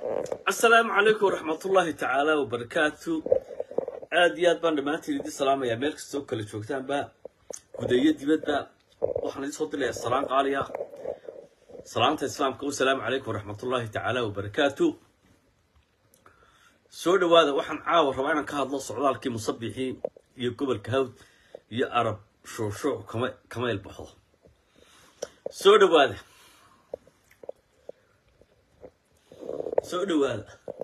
asalaamu calaykum waraxmatullaahi tacaala wabarakaatu aad iyo aad baan dhammaantiin idin salaamayaa meel kastoo kala joogtaanba gudayo dibadba waxaan idin soo dilayaa salaan qaaliya salaanta islaamka wasalaamu calaykum waraxmatullaahi tacaala wabarakaatu soo dhawaada waxaan caawa rabaa inaan ka hadlo socdaalkii musabixii iyo gobolka hawd iyo arab shuushuuc kama kama ilbaxo soo dhawaada soo dhawaada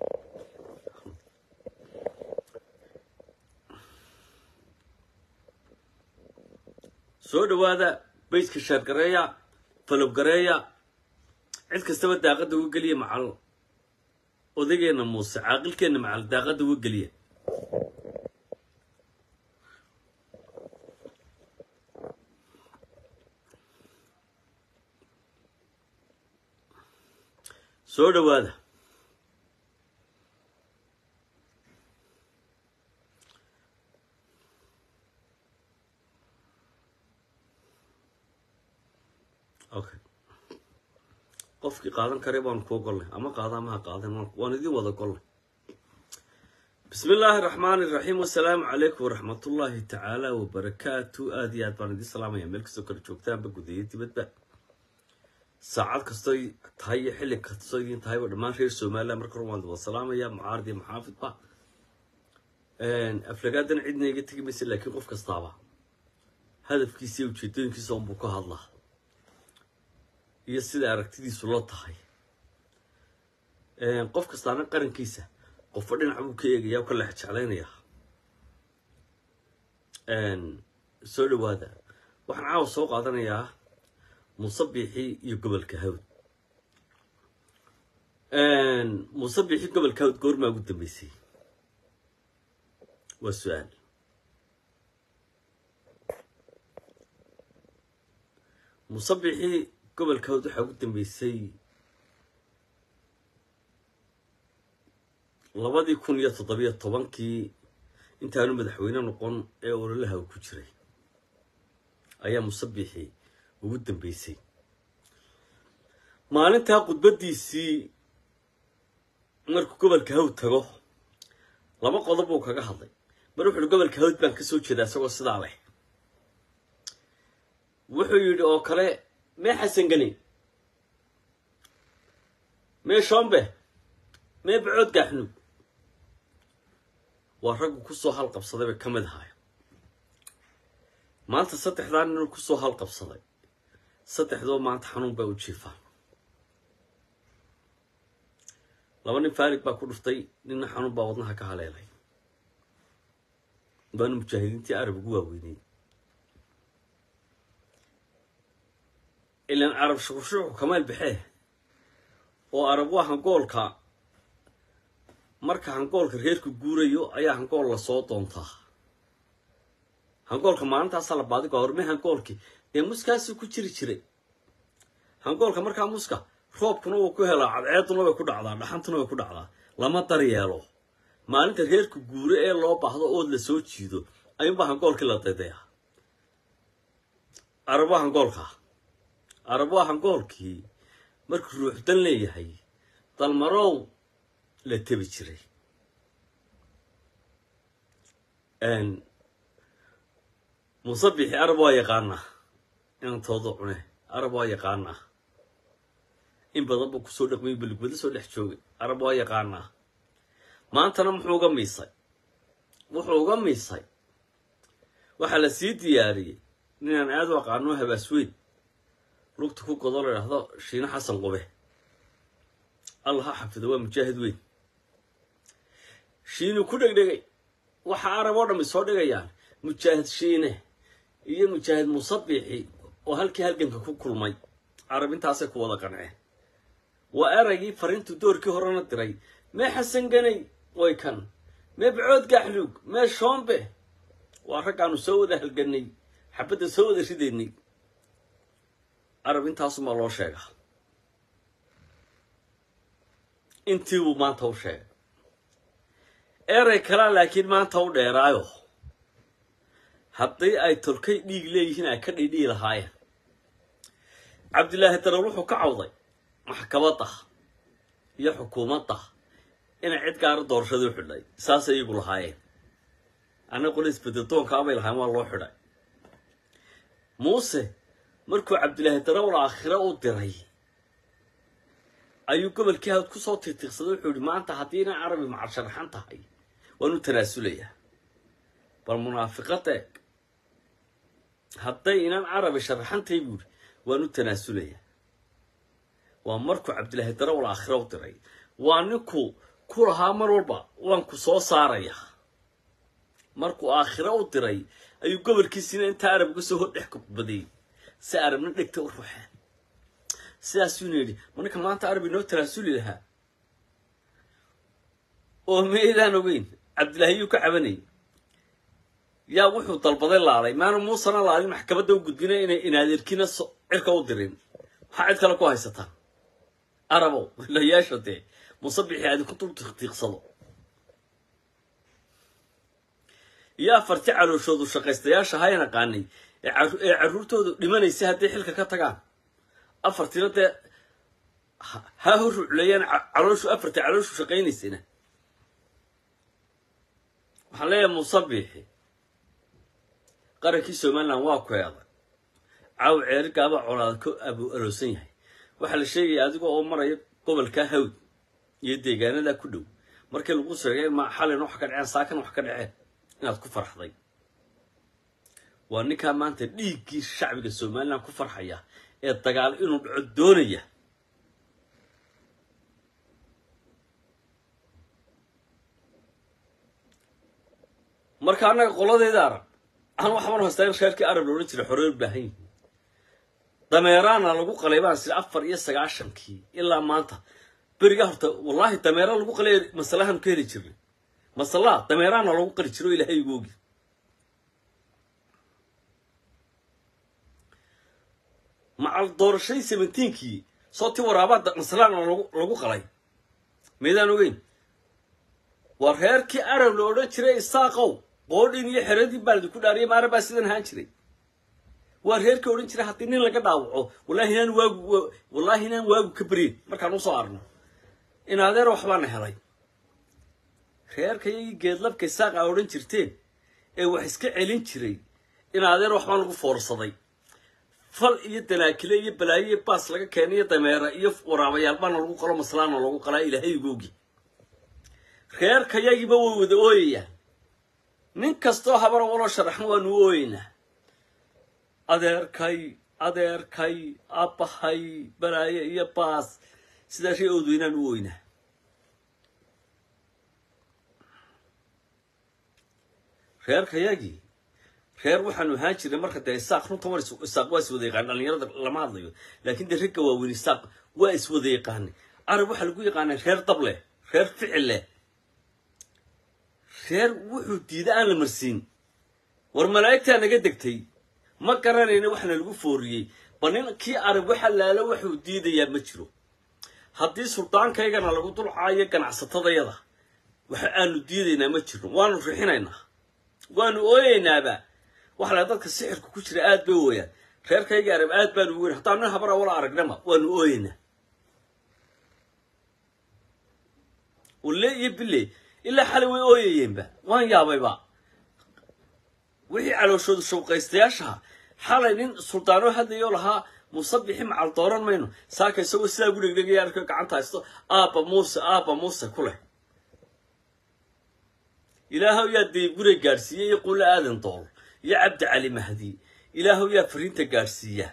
soo dhawaada bayska shaargareeya falobgareeya cid kastaba daaqadda uga geliya macal odageenna muuse caaqilkeenna macal daaqadda uga geliya soo dhawaada okay qofkii qaadan kare baanu kuu gollay ama qaada amaha qaadan waan idin wada gollay bismi illaahi raxmaani iraxiim wasalaamu calaykum waraxmatullaahi tacaala wabarakaatu aad iyo aad baan idin salaamaya meel kastoo kala joogtaanba gudayo dibadba saacad kastoy tahay iyo xilli kastoo idin tahayba dhammaan reer somaliland marka hore waan wada salaamaya mucaarad iyo maxaafidba aflagaadan cidna iga tegi maysa laakiin qof kastaaba hadafkiisa iyo ujeedooyinkiisa unbuu ka hadlaa iyo sida aragtidiisu loo tahay qof kastaana qarankiisa qofba dhinac buu ka eegaya o ka leex jeclaynaya soo dhawaada waxaan caawa soo qaadanayaa musabixii iyo gobolka hawd musabixii gobolka hawd goormaa ugu dambeysay waa su-aal musabixii gobolka hawd waxaa ugu dambeysay labadii kun iyo toddobiyo tobankii intaanu madaxweyne noqon ee ololaha ku jiray ayaa musabixii ugu dambeysay maalintaa khudbaddiisii markuu gobolka hawd tago laba qodob buu kaga hadlay mar wuxuuhi gobolka hawd baan ka soo jeedaa isagoo sidaa leh wuxuu yidhi oo kale mee xasan geni mee shombe mee bacood gaaxnuug waa raggu kusoo halqabsaday bay ka mid ahaay maanta saddexdaa ninuu kusoo halqabsaday saddexdoo maanta xanuun bay u jiifaan laba nin faarig baa ku dhuftay ninna xanuun baa wadnaha ka haleelay baanu mujaahidiintii arab ugu waaweynay ilaan carab shuqushuucu kamaal baxee oo arab waa hangoolka marka hangoolka reerku guurayo ayaa hangool lasoo doontaa hangoolka maalintaasaa la baadigo horme hangoolkii dee muskaasii ku jiri jiray hangoolka markaa muska roobkuna wuu ku helaa cadceeduna way ku dhacdaa dhaxantuna way ku dhacdaa lama daryeelo maalinta reerku guuro ee loo baahdo ood la soo jiido ayuunbaa hangoolkii la daydayaa arab waa hangoolkaa arab waa hangoolkii markuu ruuxdan leeyahay dalmarow la tebi jiray musabixi arab waa yaqaanaa inantooda cune arab waa yaqaanaa in badan buu kusoo dhaqmay beligwado soo dhex joogay arab waa yaqaanaa maantana muxuu uga miisay wuxuu uga miisay waxaa la sii diyaariyey ninaan aad u aqaano habaasweyn lugta ku godo la idhaahdo shiine xasan qube allah ha xafido waa mujaahid weyn shiinu ku dhegdhegay waxa arab oo dhammi soo dhigayaan mujaahid shiine iyo mujaahid musabixi oo halkii halganka ku kulmay carab intaasay ku wada qanceen waa eraygii fariintu doorkii horena diray mee xasan ganay way kan mee bacood gaaxluug mee shoombe waa raggaanu soo wada halganay xabadda soo wada ridaynay carab intaasumaa loo sheegaa intii buu maanta u sheegay erey kalaa laakiin maanta u dheeraayo haddii ay tolkay dhiig leeyihiin ay ka dhidhii lahaayeen cabdilaahi darar wuxuu ka cawday maxkamadda iyo xukuumadda inay cid gaara doorashadii u xidhay saasay iyagu lahaayeen anna qole isbedeldoonkaabay lahayn waa loo xidhay muuse markuu cabdilaahi darawal aakhire u diray ayuu gobolkii hawd ku soo tirtiqsaday wuxuu yihi maanta haddii inay carabi macal sharaxan tahay waan u tanaasulayaa bal munaafiqada eeg hadday inaan carabi sharaxantahay buu yihi waan u tanaasulayaa waa markuu cabdilaahi darawal aakhire u diray waa ninkuu ku lahaa mar walba waan ku soo saarayaa markuu aakhire u diray ayuu gobolkiisina intaa arab uga soo hordhex kubadayy si arabna dhegta u ruuxeen sidaasuuna yidhi ma ninka maanta arab inoo tanaasuli lahaa oo meydaan ogeyn cabdilaahi yuu ka cabanayay yaa wuxuu dalbaday laalay maana muusena laalin maxkamadda u gudbina inay inaadeerkiina cirka u dirin maxaa cid kale ku haysataan arabow la yeesha dee musabixii adinku dul tiiqsado iyo afarti calooshoodu shaqaystayaasha ha naqaanay ee carruurtoodu dhimanaysa hadday xilka ka tagaan afartina dee ha horucleeyaan calooshu afartii calooshu shaqaynaysana waxaan leeyahay musabixi qarankii somalilan waa ku eeday caaw ceerigaaba colaada ka abu aroosan yahay waxaa la sheegaya adiga oo maraya gobolka hawd iyo deegaanada ku dhow markii lagu sheegay ma xalin wax ka dhaceen saakan wax ka dhaceen inaad ku farxday waa ninkaa maanta dhiiggii shacbiga somalilan ku farxaya ee dagaal inuu dhaco doonaya marka annaga qoladeeda arab aan waxbaan haystaa in reerkii arab loodhan jiray xorey u baahan yihiin dameeraana lagu qalay baan sida afar iyo sagaashankii ilaa maanta beriga horta wallaahi dameera lagu qalay masalahan ka heli jirnay masalaha dameeraana lagu qali jiro ilaahay igu ogi macal doorashadii seventeenkii soo ti waraabaa masalaana lagu qalay maydaan ogeyn waa reerkii arab la odhan jiray isaaqow qoodhin iyo xeradii baaldi ku dhaariyay maara baa sidan ahaan jiray waa reerkii odhan jiray haddii nin laga dhaawaco wallahi inaan waagu wallaahi inaan waagu ka beryin markaan usoo arno in adeer waxbaana helay reerka iyagii geedlabka isaaqa odhan jirteen ee wax iska celin jiray in adeer waxbaan lagu foorsaday fal iyo danaakile iyo balaayo iyo baas laga keenay iyo dameera iyo waraabayaal baana lagu qalo maslaana lagu qalaa ilaahay igoogi reerka yagiiba way wada ooyayaan nin kastoo habara waloo sharaxan waanu ooyeynaa adeerkay adeerkay abbahay balaayo iyo baas sidaa shay oodweynaan u ooynaa reerka yagii reer waxaanu ahaan jiray marka dee isaaq runta war isaaq waa iswada yaqaan dhalinyarada lama hadlayo laakiin dee ragga waaweyn isaaq waa iswada yaqaanay arab waxaa lagu yaqaanay reer dab leh reer ficil leh reer wuxuu diida aan la marsiin war malaa'igtaa naga degtay ma garanayna waxna lagu fooriyey ba nin kii arab waxa laalo wuxuu diidayaa ma jiro haddii suldaankaygana lagu dulcaayo ganacsatadayada waxa aanu diidaynaa ma jirno waanu rixinaynaa waanu ooyeynaaba waxa la dadka sixirka ku jira aad bay ooyaan reerkayga arab aad baanu weyn haddaan nin habara wala aragnama waanu ooyeynaa walle iyo bille ilaa xalay way ooyayeenba waan yaabayba wixii calooshoodu shawqaystayaashaha xalay nin suldaanoo hadlayoo lahaa musabixi macal dooran mayno saaka isagoo sidaa gu dhegdhegaya arko gacanta haysto aabba muuse aabba muuse ku leh ilaahow yaa daybgure gaadhsiiya iyo quulo aadan dool iyo cabdi cali mahdi ilaahow yaa fariinta gaadhsiiya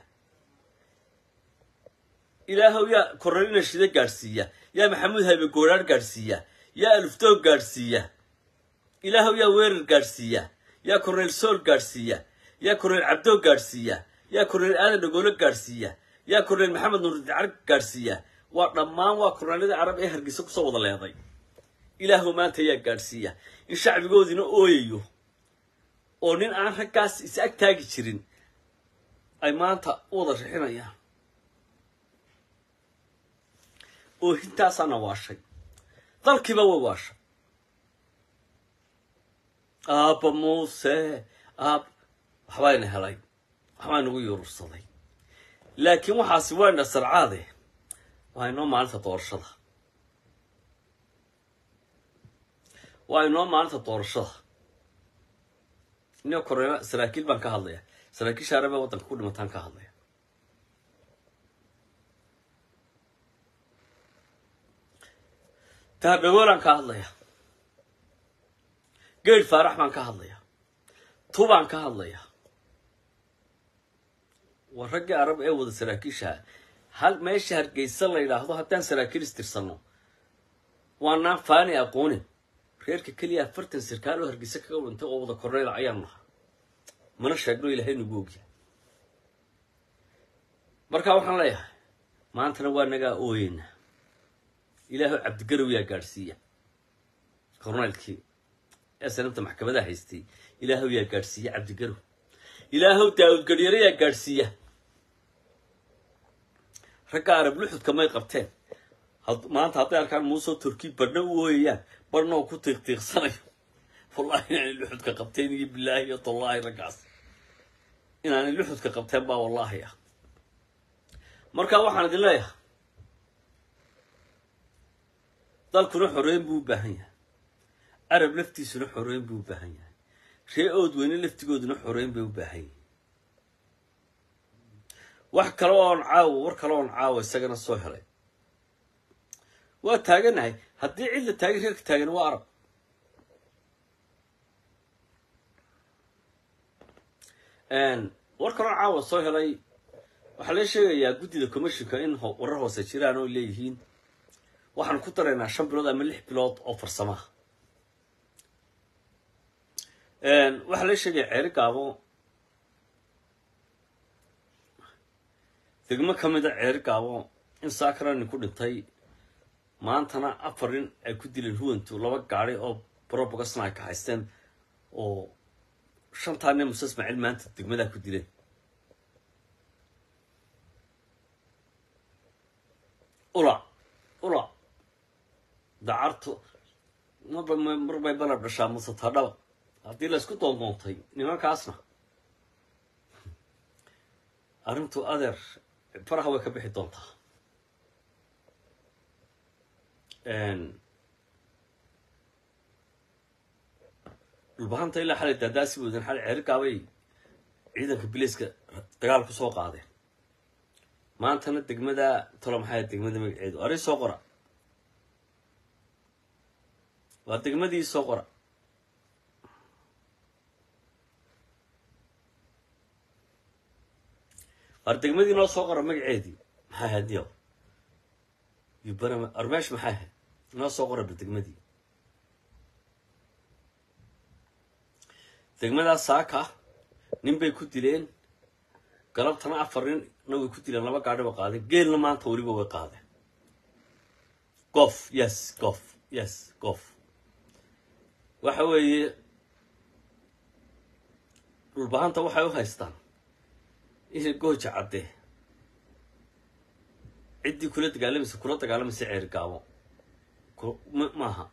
ilaahow yaa koralina shida gaadhsiiya yaa maxamuud haybe gooraar gaadhsiiya yaa aluftoog gaadhsiiya ilaahow yaa weerar gaadhsiiya yaa korneyl sool gaadhsiiya yaa korneyl cabdoo gaadhsiiya yaa korneyl aadan dhagoolo gaadhsiiya yaa korneyl maxamed nuurdicar gaadhsiiya waa dhammaan waa korneylada carab ee hargeysa kusoo wada leeday ilaahow maanta yaa gaadhsiiya in shacbigoodiina ooyayo oo nin aan raggaas is ag taagi jirin ay maanta u wada rixinayaan oohintaasaana waashay dalkiiba way waashay aabba muuse aab waxbayna helay waxbaa nagu yuurursaday laakiin waxaasi waa indha sarcaade waa inoo maalinta doorashada waa inoo maalinta doorashada inoo koreena saraakiil baan ka hadlaya saraakiisha arabee waddanka ku dhimataan ka hadlaya tahabdhagoolaan ka hadlaya geed faarax baan ka hadlaya tubaan ka hadlaya waa raggii arab ee wada saraakiishaha hal meesha hargeysa la yidhaahdo haddaan saraakiil istirsanno waanaan faani aqoonin reerka keliya afartan sarkaal oo hargeysa kaga dhintay oo wada korneyda ayaan naha mana sheegno ilaahay nagu ogya marka waxaan leeyahay maantana waa nagaa ooyeyna ilaahu cabdigarow yaa gaadhsiiya korneylkii ee sanabta maxkamadaha haystay ilaahow yaa gaadhsiiya cabdigarow ilaahow daawud garyare yaa gaadhsiiya ragga arab luxudka may qabteen maanta hadday arkaan muusoo turki barhna u ooyayaan barhna oo ku tiiqtiiqsanayo wallahi inaanay luxudka qabteen iyo bilaahi iyo tallaahi raggaas inaanay luxudka qabteen baa wallaahi ah marka waxaan idin leeyahay dalkuna xoreyn buu u baahan yahay arab laftiisuna xoreyn buu u baahan yahay ree ood weyne laftigooduna xoreyn bay u baahan yihin wax kale oon caawo war kale oon caawo isagana soo helay waa taaganahay haddii cid la taagay reerka taagan waa arab war kale oon caawa soo helay waxaa lee sheegayaa guddida commissionka in warar hoose jiraan oo leeyihiin waxaan ku daraynaa shan bilood ama lix bilood oo farsamaha waxaa lee sheegaya ceeri gaabo degmo ka mid a ceeri gaabo in sakarani ku dhintay maantana afar nin ay ku dileen huwantu laba gaadi oo brobogasna ay ka haysteen oo shantaa nin muse ismaaciil maanta degmadaa ku dileen ula ula dacartu marba marbay balab dhashaa muse tadhaba haddii la isku doondoontay nimankaasna arrintu adeer faraha way ka bixi doontaa dhulbahanta ilaa xalay daadaasi woodan xalay ceerigaabay ciidanka biliiska dagaal ku soo qaadeen maantana degmada tolo maxay degmada magaceedu arrin soo qora waa degmadii soo qora war degmadii noo soo qora magaceedii maxay ahayd yow yubana armeesh maxay ahayd noo soo qoraba degmadii degmadaas saaka nin bay ku dileen galabtana afar ninna way ku dileen laba gaadhi ba qaadeen geelna maanta weliba way qaadeen gof yes gof yes gof waxa weeye dhulbahanta waxay u haystaan inay gooja caddee ciddii kula dagaalamaysa kula dagaalamaysa ceeri gaabo maaha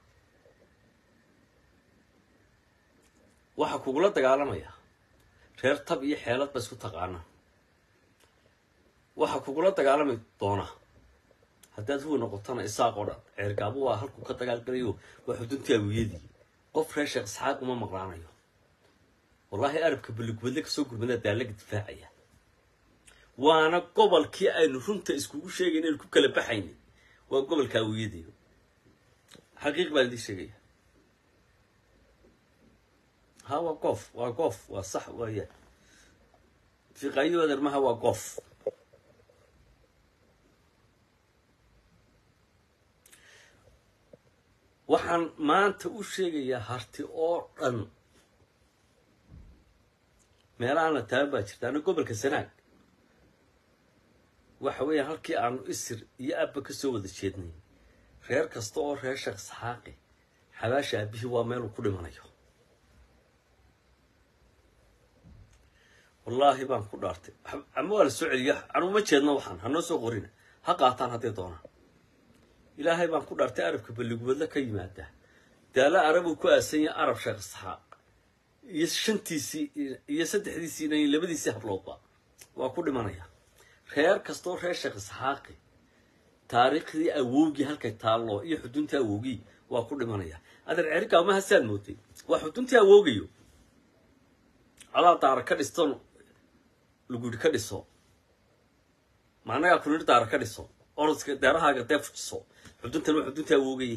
waxaa kugula dagaalamaya reer tab iyo xeelad ba isku taqaanaa waxaa kugula dagaalami doona haddaad huwa noqotona isaaq oo dhan ceergaabo waa halkuu ka dagaalgalayo waa xuduntii awiyadii qof reer sheekh isxaaq uma maqlaanayo wallaahi arabka balligubadle kasoo gurmadaa daalaga difaacaya waana gobolkii aynu runta iskugu sheegayn aynu ku kala baxayna waa gobolka awiyadii xaqiiq baan idiin sheegaya ha waa goof waa goof waa sax waaya fiqaayo adeermaha waa goof waxaan maanta u sheegayaa harti oo dhan meelahaan la taaban baa jirta ana gobolka sanaag waxa weeyaan halkii aanu isir iyo abba ka soo wada jeednay reer kasta oo reer sheekh isxaaqi xabaasha aabihii waa meeluu ku dhimanayo wallaahi baan ku dhaartay ama waa la soo celiya anuu ma jeedno waxaan hanoo soo qorina ha qaataan hadday doonaan ilaahay baan ku dhaartay arabka balligubadle ka yimaada daala arabuu ku aasan yahay arab sheekh isxaaq iyo shantiisii iyo saddexdiisiina iyo labadiisii habloodba waa ku dhimanaya reer kastoo reer sheekh isxaaqi taariikhdii awowgii halkay taallo iyo xuduntii awowgii waa ku dhimanaya adeer ceerikaa ma hasaad mootay waa xuduntii awoogayo adaa daara ka dhisto luguri ka dhiso maanagaa kunir daara ka dhiso orodska deerahaaga dee fujiso xuduntan waa xuduntii awoogaye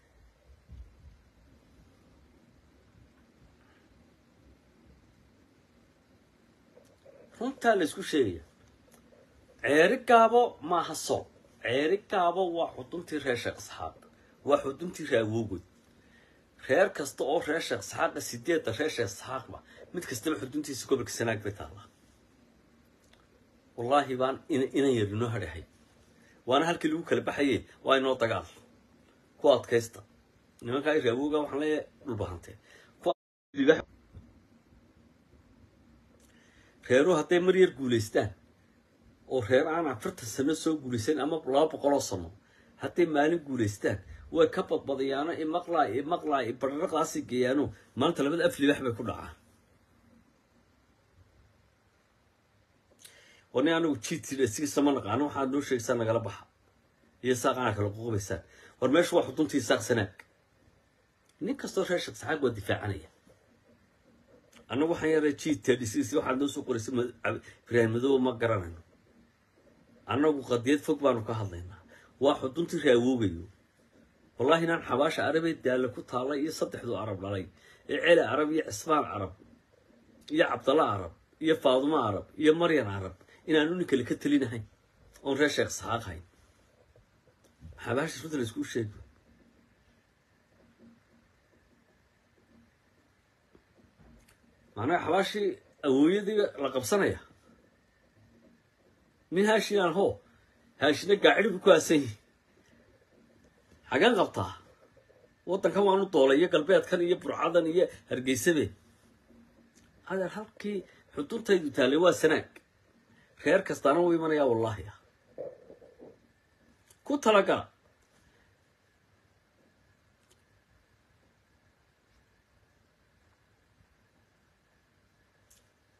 runtaa la isku sheegaya ceeri gaabo maaha soob ceeri gaabo waa xuduntii reer sheekh isxaaq waa xuduntii reer awoogood reer kasta oo reer sheekh isxaaqa sideedda reer sheekh isxaaqba mid kastaba xuduntiisa gobolka sanaag bay taallaa wallaahi baan inan yar inoo hadhahay waana halkii lagu kala baxaye waa inoo dagaal ku adkaysta nimankaa reer awooga waxaan leeyahay dhulbahantee reeruhu hadday mar yar guulaystaan oo reer aan afartan sano soo guulaysan ama laba boqoloo sano hadday maalin guulaystaan way ka badbadayaano imaqlaa imaqlaa bararaqaasi geeyaano maanta labada af libax bay ku dhacaan wani anigu jiidsiisa ma naqaano waxaad noo sheegaysaa nagala baxa iyo saaqanaa kala ququbaysaan war meeshu waa xuduntii saaq sanaag nin kastoo reer sheekh saxaag waa difaacanaya annagu waxaan yaray g tdcc waxaad noo soo qoraysay ibraahim madoobe ma garanayno annagu qadiyad fog baanu ka hadlaynaa waa xuduntii raawoogayo wallaahi inaan xabaasha arabee daalla ku taallay iyo saddexdu arab dhalay ee celi arab iyo cismaan carab iyo cabdalla carab iyo faadumo carab iyo maryan carab inaanu nin kale ka telinahayn oon reer sheekh saxaaq hayn xabaasha runta la iskuu sheego macnaha xabaashii awooyadii la qabsanaya nin haashinaan hoo haashina gaacidi bu ku aasan yihi xagaan qabtaa waddankan waanu doolay iyo galbeedkan iyo burcadan iyo hargeysabe adeer halkii xuduntaydu taallay waa sanaag reer kastaana wuu imanayaa wallaahi ah ku talagala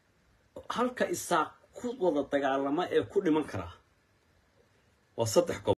halka isaaq ku wada dagaalama ee ku dhiman karaa waa saddex gob